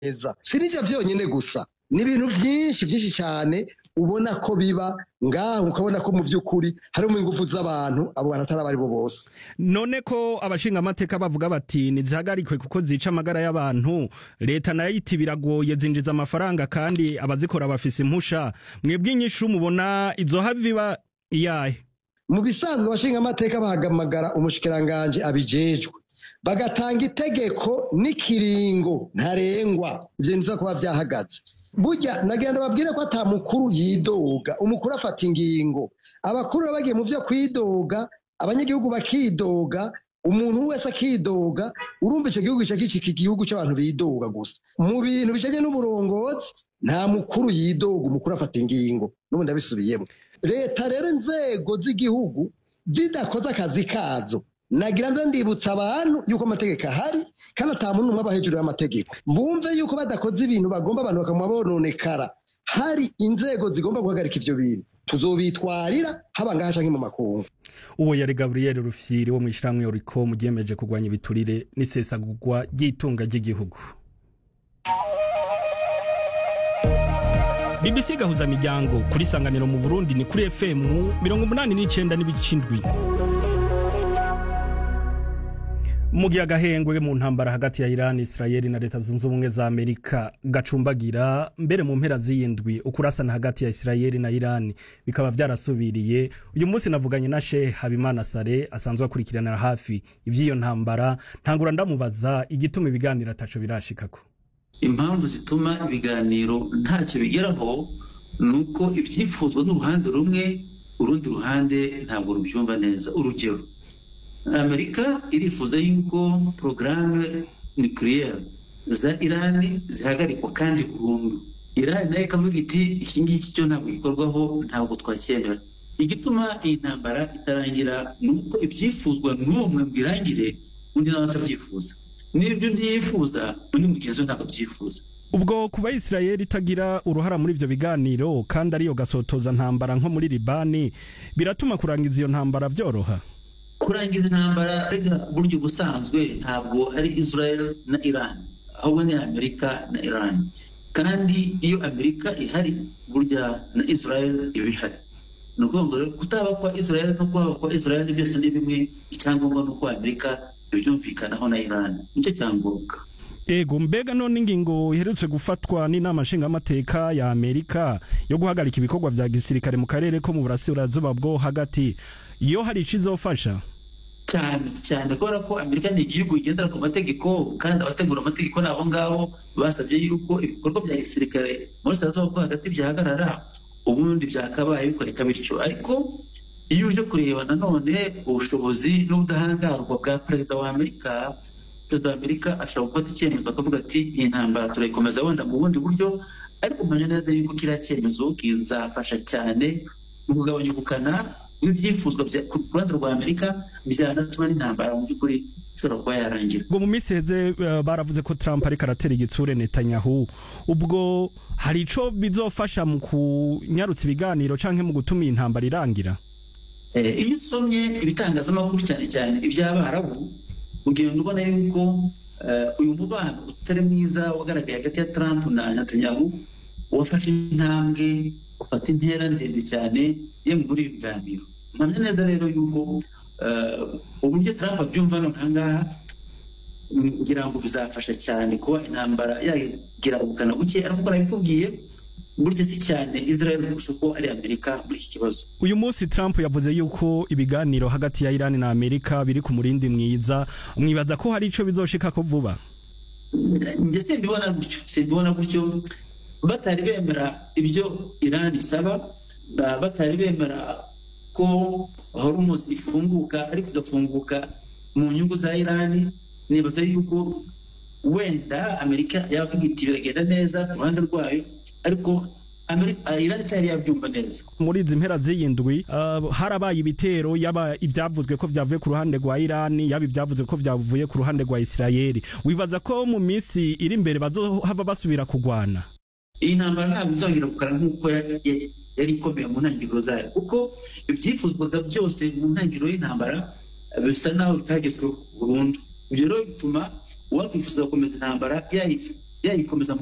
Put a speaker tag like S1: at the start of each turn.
S1: neza si n'ivyo vyonyene gusa ni ibintu vyinshi vyinshi cyane ubona ko biba ngaho ukabona ko mu by'ukuri harimo ingufu z'abantu abo bantu atari abari bo bose
S2: none ko abashinga amateka bavuga bati ntizihagarikwe kuko zica amagara y'abantu leta nayo iti biragoye zinjiza amafaranga kandi abazikora bafise impusha mwebwe inyishu mubona izo haviba iyahe
S1: mu bisanzwe abashinga amateka bahamagara umushikiranganje abijejwe bagatanga itegeko n'ikiringo ntarengwa ivyo niza kuba vyahagaze burya nagira babwire ko ata mukuru yidoga umukuru afata ingingo abakuru baba bagiye mu vyo kwidoga abanyagihugu bakidoga umuntu wese akidoga urumva icyo gihugu gica gicika igihugu cy'abantu bidoga gusa mu bintu bijanye n'uburongozi nta mukuru yidoga umukuru afata ingingo n'ubu ndabisubiyemo leta rero inzego z'igihugu zidakoze akazi kazo nagira nza ndibutsa abantu yuko amategeko ahari kandi ata muntu umwe aba hejuru y'amategeko bumve yuko badakoze ibintu bagomba abantu bakama bononekara hari inzego zigomba guhagarika ivyo bintu tuzobitwarira haba ngaha canke mu makungu
S2: uwo yari gaburiyeri rufyiri wo mu ishyirahamwe yoriko mu giyemeje kurwanya ibiturire n'isesagurwa ry'itunga ry'igihugu BBC gahuza miryango kuri sanganiro mu Burundi ni kuri FM mirongo umunani n'icenda n'ibicindwi mu gihe agahengwe mu ntambara hagati ya Iran Israel na leta zunze ubumwe za Amerika gacumbagira mbere mu mpera z'iyindwi ukurasana hagati ya Israel na Iran bikaba vyarasubiriye uyu munsi navuganye na Sheikh Habimana Sare asanzwe akurikiranira hafi ivy'iyo ntambara ntangura ndamubaza igituma ibiganiro ataco birashikako
S3: impamvu zituma ibiganiro ntacyo bigeraho ni uko ibyifuzwa n'uruhande rumwe urundi ruhande ntabwo rubyumva neza urugero amerika irifuza yuko porogaramu nucleaire za irani zihagarikwa kandi burundu irani nayo ikavuga iti iki ngiki cyo ntabwo gikorwaho ntabwo twacyemera igituma iyi ntambara itarangira ni uko ibyifuzwa n'umwe ngo irangire undi nawe atabyifuza n'ibyo ntiyifuza undi mugenzi we ntabwo abyifuza
S2: ubwo kuba Israel itagira uruhara muri ivyo biganiro kandi ariyo gasotoza ntambara nko muri Libani biratuma kurangiza iyo ntambara vyoroha
S3: kurangiza intambara rega buryo busanzwe ntabwo ari Israel na Iran ahubwo ni Amerika na Iran kandi iyo Amerika ihari burya na Israel iba ihari ni ukuvuga ngo kutaba kwa Israel no kwaba kwa Israel byose ni bimwe icyangombwa ni uko Amerika ibyumvikanaho na Iran nicyo cyangombwa
S2: ego mbega none ingingo iherutse gufatwa n'inama nshingamateka ya Amerika yo guhagarika ibikorwa vya gisirikare mu karere ko mu burasirazuba bwo hagati iyo hari ico izofasha
S3: cyane cyane kubera ko amerika ni igihugu kigendera ku mategeko kandi abategura amategeko ni abo ngabo basabye yuko ibikorwa bya gisirikare muri sitasiyo bwo hagati byahagarara ubundi byakabaye bikoreka bityo ariko iyo uje kureba nanone ubushobozi n'ubudahangarwa bwa perezida wa amerika perezida wa amerika ashobora gufata icyemezo akavuga ati iyi ntambara turayikomeza wenda mu bundi buryo ariko umenya neza yuko kiriya cyemezo kizafasha cyane mu kugabanya ubukana ibyifuzwa ku ruhande rwa amerika byanatuma n'intambara mu by'ukuri ishobora kuba yarangira
S2: ubwo mu minsi heze baravuze ko trump ariko aratera igitsure netanyahu ubwo hari ico bizofasha mu kunyarutsa ibiganiro canke mu gutuma iyi ntambara irangira
S3: iyo usomye ibitangazamakuru cyane cyane iby'abarabu ugenda ubona yuko uyu mubano utari mwiza wagaragaye hagati ya trump na netanyahu wafashe intambwe ufata intera ndende cyane ye muri ibi biganiro mpamya neza rero yuko uburyo Trump abyumva none ahangaha ngira ngo bizafasha cyane kuba intambara yagira ubukana buke ariko arabikubwiye burya si cyane Israel kurusha uko ari Amerika muri iki kibazo
S2: uyu munsi Trump yavuze yuko ibiganiro hagati ya Iran na Amerika biri ku murindi mwiza mwibaza ko hari ico bizoshika ko vuba
S3: njye simbibona gutyo simbibona gutyo batari bemera ibyo Iran isaba batari bemera ko hormuz ifunguka ariko igafunguka mu nyungu za Iran nibaza yuko wenda Amerika yavuga iti biragenda neza ku ruhande rwayo ariko Iran itari yabyumva neza
S2: muri izi mpera z'iyindwi uh, harabaye ibitero yaba ibyavuzwe ko vyavuye ku ruhande rwa Iran yaba ibyavuzwe ko vyavuye ku ruhande rwa Israel wibaza ko mu minsi iri imbere bazohava basubira kugwana
S3: iyi ntambara ntabwo izongera gukara nk'uko yari ikomeye mu ntangiriro zayo kuko ibyifuzwaga byose mu ntangiriro y'intambara bisa naho bitagezweho burundu ibyo rero bituma uwakwifuza gukomeza intambara yayikomeza